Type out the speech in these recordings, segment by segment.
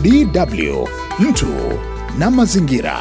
DW, mtu na mazingira.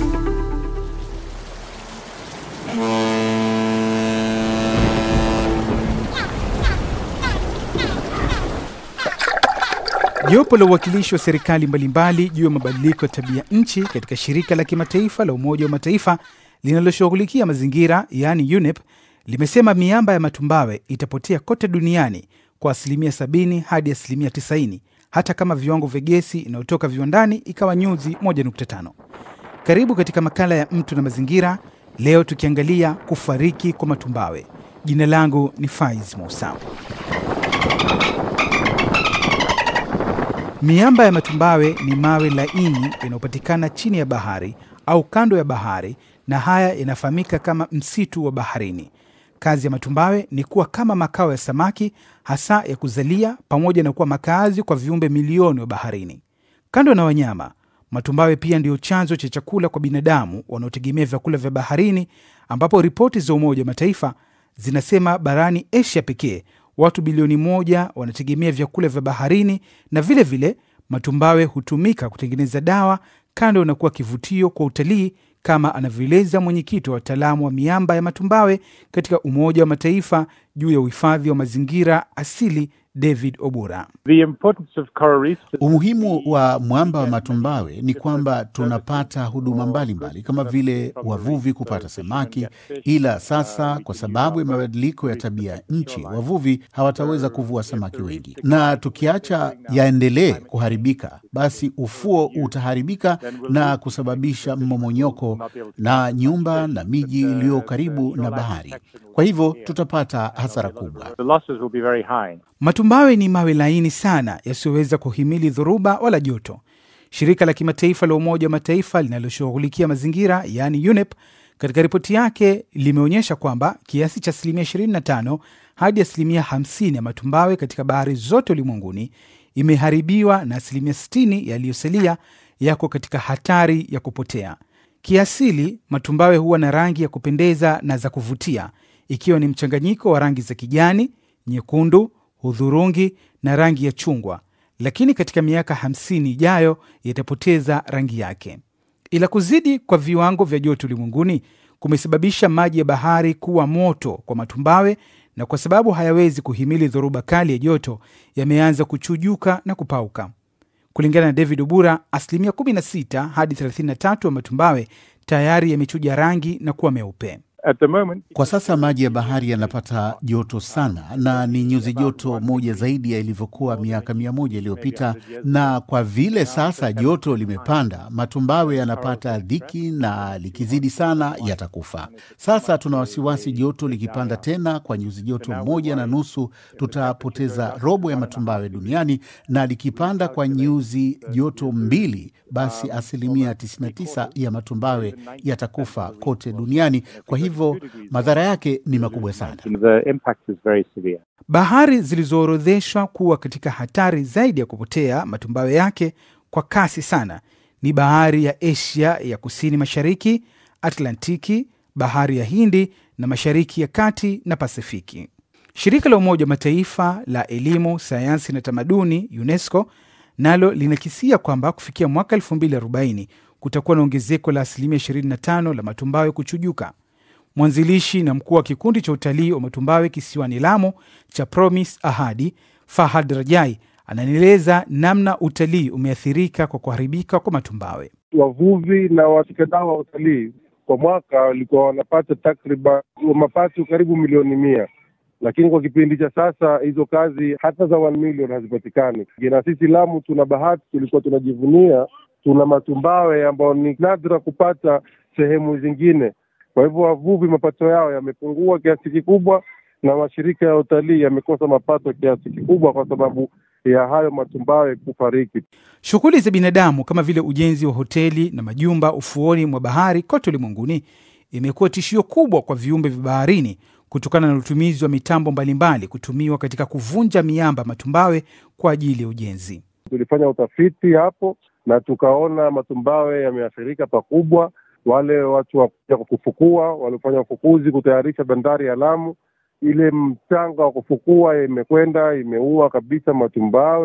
Jopo la uwakilishi wa serikali mbalimbali juu ya mabadiliko ya tabia nchi katika shirika la kimataifa la Umoja wa Mataifa linaloshughulikia mazingira yaani UNEP limesema miamba ya matumbawe itapotea kote duniani kwa asilimia 70 hadi asilimia 90 hata kama viwango vya gesi inayotoka viwandani ikawa nyuzi 1.5. Karibu katika makala ya mtu na mazingira, leo tukiangalia kufariki kwa matumbawe. Jina langu ni Faiz Musa. Miamba ya matumbawe ni mawe laini yanayopatikana chini ya bahari au kando ya bahari, na haya yanafahamika kama msitu wa baharini. Kazi ya matumbawe ni kuwa kama makao ya samaki, hasa ya kuzalia, pamoja na kuwa makazi kwa viumbe milioni wa baharini. Kando na wanyama, matumbawe pia ndiyo chanzo cha chakula kwa binadamu wanaotegemea vyakula vya baharini, ambapo ripoti za Umoja wa Mataifa zinasema barani Asia pekee watu bilioni moja wanategemea vyakula vya baharini, na vile vile matumbawe hutumika kutengeneza dawa, kando na kuwa kivutio kwa utalii, kama anavyoeleza mwenyekiti wa wataalamu wa miamba ya matumbawe katika Umoja wa Mataifa juu ya uhifadhi wa mazingira asili David Obura. The importance of coral reefs Umuhimu wa mwamba wa matumbawe ni kwamba tunapata huduma mbalimbali kama vile wavuvi kupata samaki, ila sasa kwa sababu ya mabadiliko ya tabia nchi, wavuvi hawataweza kuvua samaki wengi, na tukiacha yaendelee kuharibika, basi ufuo utaharibika na kusababisha mmomonyoko na nyumba na miji iliyo karibu na bahari. Kwa hivyo tutapata hasara kubwa. the losses will be very high. Matumbawe ni mawe laini sana yasiyoweza kuhimili dhoruba wala joto. Shirika la kimataifa la Umoja wa Mataifa linaloshughulikia mazingira yaani UNEP katika ripoti yake limeonyesha kwamba kiasi cha asilimia 25 hadi asilimia 50 ya matumbawe katika bahari zote ulimwenguni imeharibiwa na asilimia 60 yaliyosalia yako katika hatari ya kupotea. Kiasili, matumbawe huwa na rangi ya kupendeza na za kuvutia, ikiwa ni mchanganyiko wa rangi za kijani, nyekundu, hudhurungi na rangi ya chungwa, lakini katika miaka 50 ijayo yatapoteza rangi yake. Ila kuzidi kwa viwango vya joto ulimwenguni kumesababisha maji ya bahari kuwa moto kwa matumbawe, na kwa sababu hayawezi kuhimili dhoruba kali ya joto, yameanza kuchujuka na kupauka. Kulingana na David Obura, asilimia 16 hadi 33 ya matumbawe tayari yamechuja rangi na kuwa meupe. At the moment, Kwa sasa maji ya bahari yanapata joto sana na ni nyuzi joto moja zaidi ya ilivyokuwa miaka mia moja iliyopita, na kwa vile sasa joto limepanda, matumbawe yanapata dhiki na likizidi sana yatakufa. Sasa tuna wasiwasi, joto likipanda tena kwa nyuzi joto moja na nusu, tutapoteza robo ya matumbawe duniani, na likipanda kwa nyuzi joto mbili, basi asilimia 99 ya matumbawe yatakufa kote duniani. Kwa hivyo madhara yake ni makubwa sana. the impact is very severe. Bahari zilizoorodheshwa kuwa katika hatari zaidi ya kupotea matumbawe yake kwa kasi sana ni bahari ya Asia ya kusini mashariki, Atlantiki, bahari ya Hindi na mashariki ya kati na Pasifiki. Shirika la Umoja wa Mataifa la elimu, sayansi na tamaduni UNESCO nalo linakisia kwamba kufikia mwaka 2040 kutakuwa na ongezeko la asilimia 25 la matumbawe kuchujuka. Mwanzilishi na mkuu wa kikundi cha utalii wa matumbawe kisiwani Lamu cha Promise Ahadi, Fahad Rajai, ananieleza namna utalii umeathirika kwa kuharibika kwa matumbawe. wavuvi na washikadau wa utalii kwa mwaka walikuwa wanapata takriban mapato karibu milioni mia, lakini kwa kipindi cha sasa hizo kazi hata za one million hazipatikani. Na sisi Lamu tuna bahati, tulikuwa tunajivunia tuna matumbawe ambayo ni nadra kupata sehemu zingine. Kwa hivyo wavuvi mapato yao yamepungua kiasi kikubwa, na mashirika ya utalii yamekosa mapato kiasi kikubwa kwa sababu ya hayo matumbawe kufariki. Shughuli za binadamu kama vile ujenzi wa hoteli na majumba ufuoni mwa bahari kote ulimwenguni imekuwa tishio kubwa kwa viumbe vya baharini kutokana na utumizi wa mitambo mbalimbali kutumiwa katika kuvunja miamba matumbawe kwa ajili ya ujenzi. Tulifanya utafiti hapo na tukaona matumbawe yameathirika pakubwa. Wale watu wa kuja kufukua waliofanya ufukuzi kutayarisha bandari ya Lamu, ile mchanga wa kufukua imekwenda imeua kabisa matumbawe,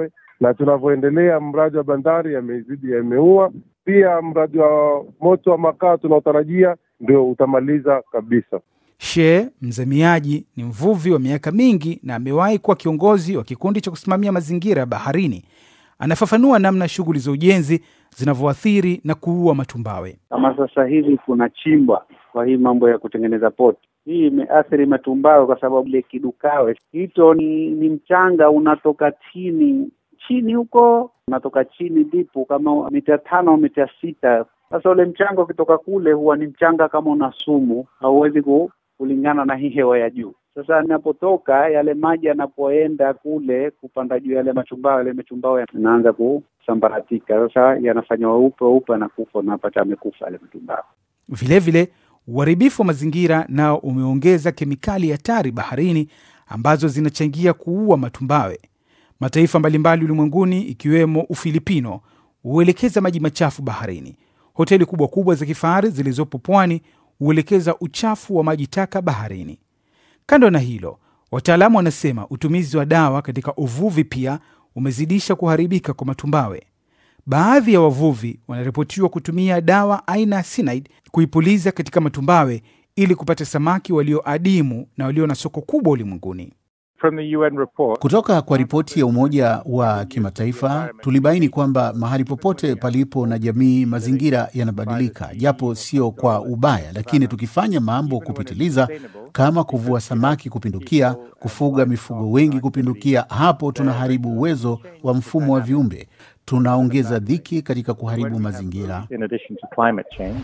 na tunavyoendelea, mradi wa bandari yamezidi yameua. Pia mradi wa moto wa makaa tunaotarajia ndio utamaliza kabisa. She Mzamiaji ni mvuvi wa miaka mingi na amewahi kuwa kiongozi wa kikundi cha kusimamia mazingira ya baharini. Anafafanua namna shughuli za ujenzi zinavyoathiri na kuua matumbawe. Kama sasa hivi kuna chimbwa kwa hii mambo ya kutengeneza poti, hii imeathiri matumbawe kwa sababu ile kidukawe hito ni, ni mchanga unatoka chini chini huko, unatoka chini dipu kama mita tano au mita sita. Sasa ule mchanga ukitoka kule huwa ni mchanga kama una sumu, hauwezi ku kulingana na hii hewa ya juu. Sasa inapotoka yale maji yanapoenda kule kupanda juu yale machumbao, yale machumbao yanaanza kusambaratika. Sasa yanafanya weupe weupe, anakufa, unapata amekufa yale machumbao. Vilevile, uharibifu wa mazingira nao umeongeza kemikali hatari baharini ambazo zinachangia kuua matumbawe. Mataifa mbalimbali ulimwenguni ikiwemo Ufilipino huelekeza maji machafu baharini. Hoteli kubwa kubwa za kifahari zilizopo pwani huelekeza uchafu wa maji taka baharini. Kando na hilo, wataalamu wanasema utumizi wa dawa katika uvuvi pia umezidisha kuharibika kwa matumbawe. Baadhi ya wavuvi wanaripotiwa kutumia dawa aina ya cyanide kuipuliza katika matumbawe ili kupata samaki walioadimu na walio na soko kubwa ulimwenguni. From the UN report, Kutoka kwa ripoti ya Umoja wa Kimataifa tulibaini kwamba mahali popote palipo na jamii, mazingira yanabadilika, japo sio kwa ubaya, lakini tukifanya mambo kupitiliza, kama kuvua samaki kupindukia, kufuga mifugo wengi kupindukia, hapo tunaharibu uwezo wa mfumo wa viumbe, tunaongeza dhiki katika kuharibu mazingira. in addition to climate change.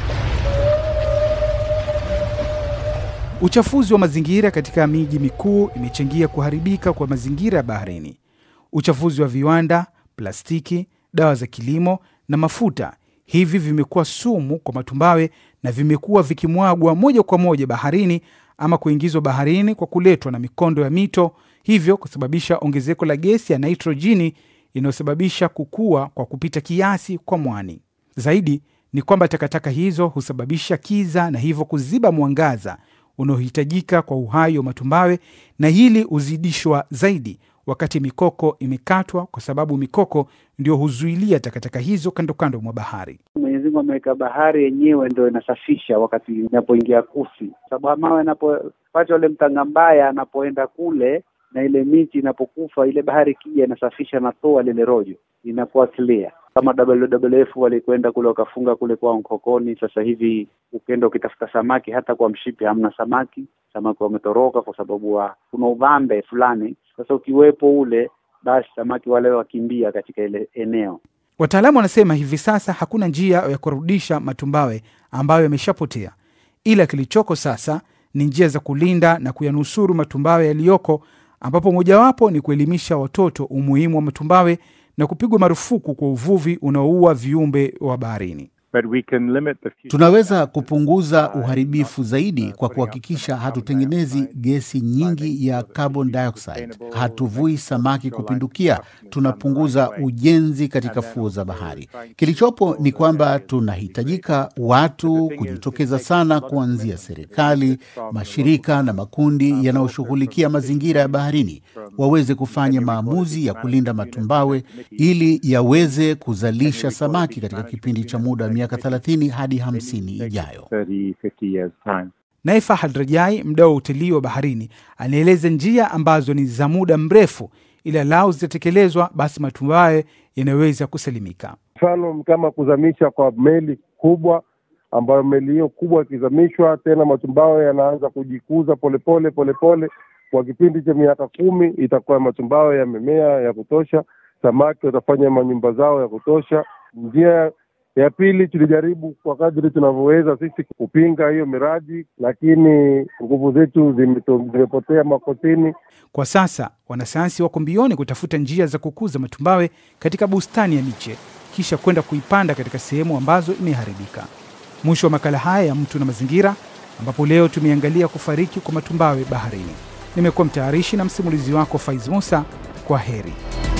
Uchafuzi wa mazingira katika miji mikuu imechangia kuharibika kwa mazingira ya baharini. Uchafuzi wa viwanda, plastiki, dawa za kilimo na mafuta, hivi vimekuwa sumu kwa matumbawe na vimekuwa vikimwagwa moja kwa moja baharini ama kuingizwa baharini kwa kuletwa na mikondo ya mito, hivyo kusababisha ongezeko la gesi ya nitrojini inayosababisha kukua kwa kupita kiasi kwa mwani. Zaidi ni kwamba takataka hizo husababisha kiza na hivyo kuziba mwangaza unaohitajika kwa uhai wa matumbawe, na hili huzidishwa zaidi wakati mikoko imekatwa, kwa sababu mikoko ndio huzuilia takataka hizo kando kando mwa bahari. Mwenyezi Mungu ameweka bahari yenyewe ndio inasafisha wakati inapoingia kusi, sababu mawe anapopata ule mtanga mbaya, anapoenda kule na ile miti inapokufa, ile bahari ikija inasafisha na toa lile rojo, inakuwa clear. Kama WWF walikwenda kule wakafunga kule kwa Nkokoni, sasa hivi ukenda ukitafuta samaki hata kwa mshipi hamna samaki, samaki wametoroka kwa sababu wa kuna uvambe fulani. Sasa ukiwepo ule, basi samaki wale wakimbia katika ile eneo. Wataalamu wanasema hivi sasa hakuna njia ya kurudisha matumbawe ambayo yameshapotea, ila kilichoko sasa ni njia za kulinda na kuyanusuru matumbawe yaliyoko, ambapo mojawapo ni kuelimisha watoto umuhimu wa matumbawe na kupigwa marufuku kwa uvuvi unaoua viumbe wa baharini. But we can limit the future. Tunaweza kupunguza uharibifu zaidi kwa kuhakikisha hatutengenezi gesi nyingi ya carbon dioxide, hatuvui samaki kupindukia, tunapunguza ujenzi katika fuo za bahari. Kilichopo ni kwamba tunahitajika watu kujitokeza sana, kuanzia serikali, mashirika na makundi yanayoshughulikia mazingira ya baharini, waweze kufanya maamuzi ya kulinda matumbawe ili yaweze kuzalisha samaki katika kipindi cha muda wa miaka 30 hadi 50 ijayo. 30, 50 years time. Naye Fahad Rajai, mdau wa utalii wa baharini, anaeleza njia ambazo ni za muda mrefu, ila lau zitatekelezwa, basi matumbawe yanaweza kusalimika. Mfano kama kuzamisha kwa meli kubwa, ambayo meli hiyo kubwa ikizamishwa, tena matumbawe yanaanza kujikuza polepole polepole. Kwa kipindi cha miaka kumi itakuwa matumbawe yamemea ya kutosha, samaki watafanya manyumba zao ya kutosha. Njia ya pili, tulijaribu kwa kadri tunavyoweza sisi kupinga hiyo miradi, lakini nguvu zetu zimeto- zimepotea makotini. Kwa sasa wanasayansi wako mbioni kutafuta njia za kukuza matumbawe katika bustani ya miche, kisha kwenda kuipanda katika sehemu ambazo imeharibika. Mwisho wa makala haya ya Mtu na Mazingira, ambapo leo tumeangalia kufariki kwa matumbawe baharini. Nimekuwa mtayarishi na msimulizi wako Faiz Musa. Kwa heri.